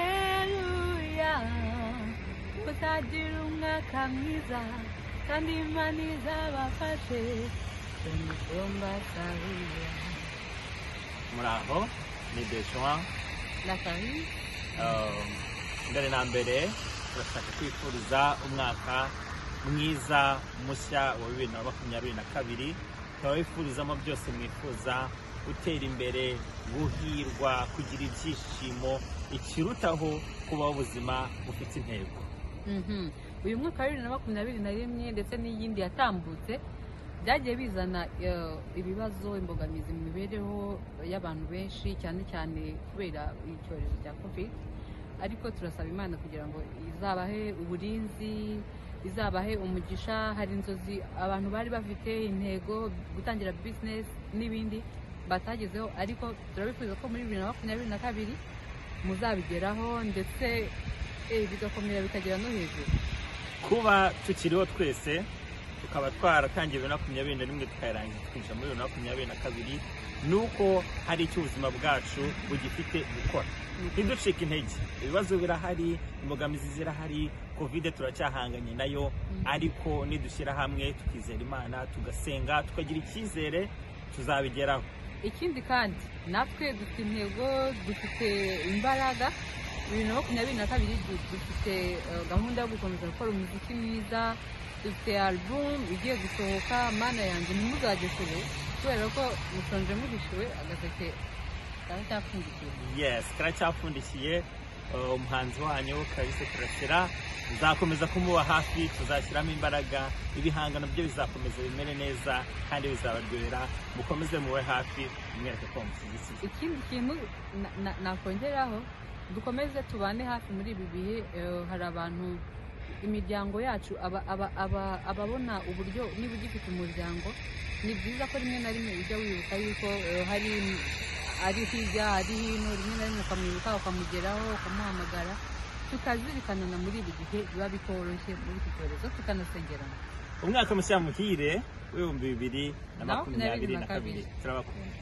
haleluya uzagira umwaka mwiza kandi imana izabafashe mu mutumba sahuya muraho ni besoin na kari Um, mbere na mbere turashaka kwifuriza umwaka mwiza mushya wa bibiri na makumyabiri na kabiri tukaba wifurizamo byose mwifuza gutera imbere guhirwa kugira ibyishimo ikirutaho kubaho ubuzima bufite intego Mhm. uyu mwaka wa bibiri na makumyabiri na rimwe ndetse n'iyindi yatambutse byagiye bizana eh, ibibazo imbogamizi mu mibereho y'abantu benshi cyane cyane kubera icyorezo cya covid ariko turasaba imana kugira ngo izabahe uburinzi izabahe umugisha hari inzozi abantu bari bafite intego gutangira bizinesi n'ibindi batagezeho ariko turabifuza ko muri bibiri na makumyabiri na kabiri muzabigeraho ndetse eh, bigakomera bikagera no hejuru kuba tukiriho twese tukaba twaratangiye bibiri na makumyabiri na rimwe tukayirangiza twinjira muri bibiri na makumyabiri na kabiri ni uko hari icyo ubuzima bwacu bugifite gukora ntiducike intege ibibazo birahari imbogamizi zirahari kovide turacyahanganye nayo ariko nidushyira hamwe tukizera imana tugasenga tukagira icyizere tuzabigeraho ikindi kandi natwe dufite intego dufite imbaraga bibiri na makumyabiri na kabiri du- dufite eh, gahunda yo gukomeza gukora umuziki mwiza dufite album igiye gusohoka mana yanjye ntimuzagesere kubera ko mushonje muhishiwe agaseke karacyapfundikiye yes karacyapfundikiye uh, umuhanzi wanyu kalise karasira nzakomeza kumuba hafi tuzashyiramo imbaraga ibihangano byo bizakomeza bimere neza kandi bizabaryohera mukomeze muwe hafi mwereke ko mushyigikiye ikindi kintu na- na- nakongeraho dukomeze tubane hafi muri ibi bihe eh, hari abantu imiryango yacu aba- aba- aba- ababona uburyo niba ugifite umuryango ni byiza ko rimwe na rimwe ujya wibuka yuko eh, hari ari hirya ari hino rimwe na rimwe ukamwibuka ukamugeraho ukamuhamagara tukazirikanana muri ibi bihe biba bitoroshye muri iki cyorezo tukanasengerana umwaka mushya muhire w'ibihumbi bibiri na Na makumyabiri na kabiri turabakunda